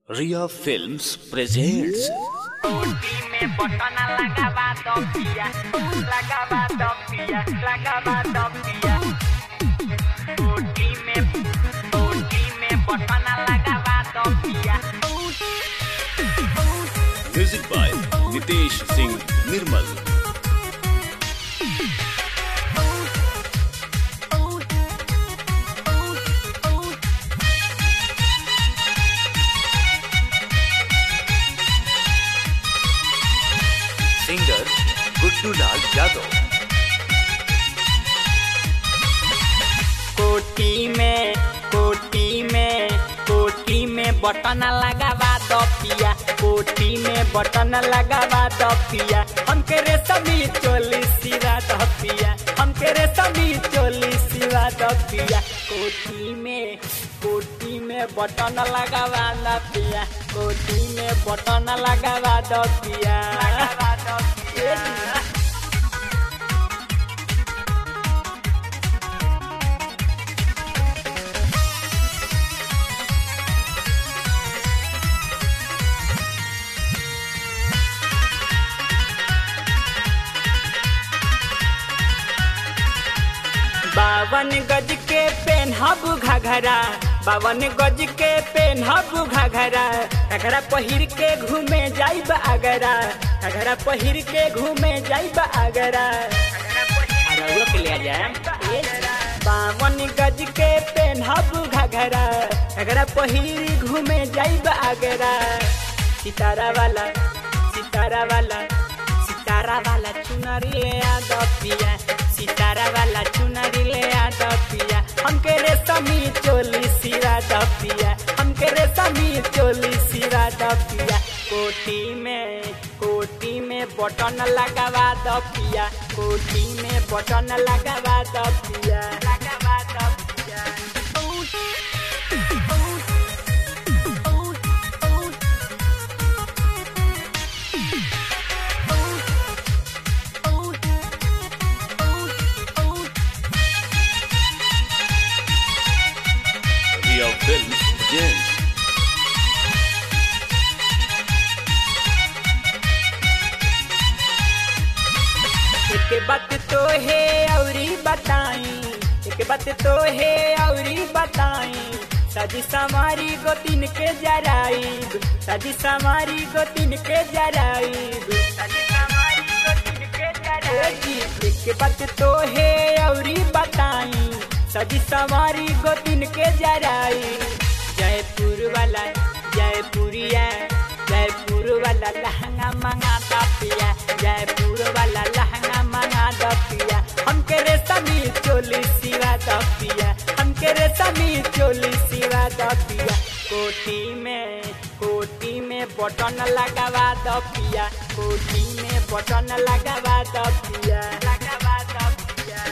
Ria Films presents me botona lagaba topia, lagaba topia, lagaba topia. Oti me, oti me botona lagaba topia. music by Nitesh Singh Nirmal. Singer Guddu Lal Yadav. कोटी में, कोटी में, कोटी में button लगावा दपिया, कोटी में button लगावा दपिया, हमके रे सभी चोली सिरा दपिया, हमके रे सभी चोली सिरा दपिया, कोटी में, कोटी में बटन लगावा दपिया, कोटी में बटन लगावा दपिया, लगावा दपिया। बावन गज के पेनहब घघरा बावन गज के पेनहब घघरा घघरा पहिर के घूमे जाइब आगरा घघरा पहिर के घूमे जाइब आगरा अरउआ के ले जाए बावन गज के पेनहब घघरा घघरा पहिर घूमे जाइब आगरा सितारा वाला सितारा वाला सितारा वाला चुनरी ले आ दपिया सितारा वाला चुनरी ले आ दपिया हमके रेशमी चोली सिरा दपिया हमके रेशमी चोली सिरा दपिया कोटी में कोटी में बटन लगावा दपिया कोटी में बटन लगावा दपिया लगावा दपिया Ria Films presents एक बात तो है औरी बताई एक बात तो है औरी बताई सजी समारी गोतिन के जराइब सजी समारी गोतिन के जराइब सजी समारी गोतिन के जराइब एक बात तो है औरी बताई सजी समारी गोतिन के जराइब जयपुर वाला जयपुरिया जयपुर वाला लहंगा मंगा दपिया जयपुर वाला लहंगा मंगा दपिया हमके रेशमी चोली सिवा दपिया हमके रेशमी चोली सिवा दपिया कोटी में कोटी में बटन लगावा दपिया कोटी में बटन लगावा दपिया लगावा दपिया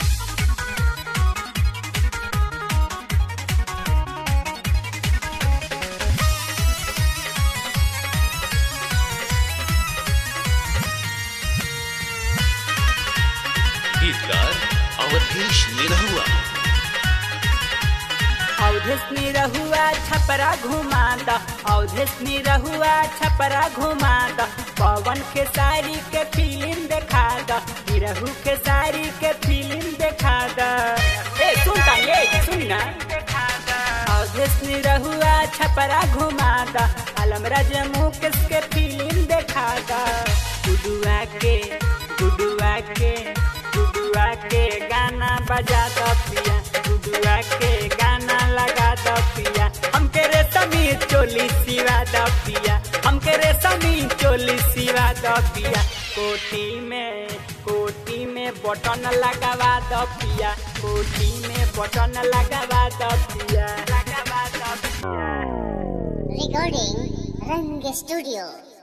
गीतकार अवधेश निरहुआ अवधेशनी रहुआ छपरा घुमा द अवधेशनी रहुआ छपरा घुमा द पवन के साड़ी के फिल्म देखा द निरहु के साड़ी के फिल्म देखा द ए सुन ता ये सुन ना अवधेशनी रहुआ छपरा घुमा द आलमराज मुकेश के फिल्म देखा द गुडुआ के गुडुआ के गुडुआ के गाना बजा द पिया गुडुआ के गाना लगा द पिया हमके रेशमी चोली सिवा द पिया हमके रेशमी चोली सिवा द पिया कोटी में कोटी में बटन लगावा द पिया कोटी में बटन लगावा द पिया लगावा द पिया Recording Rang Studio.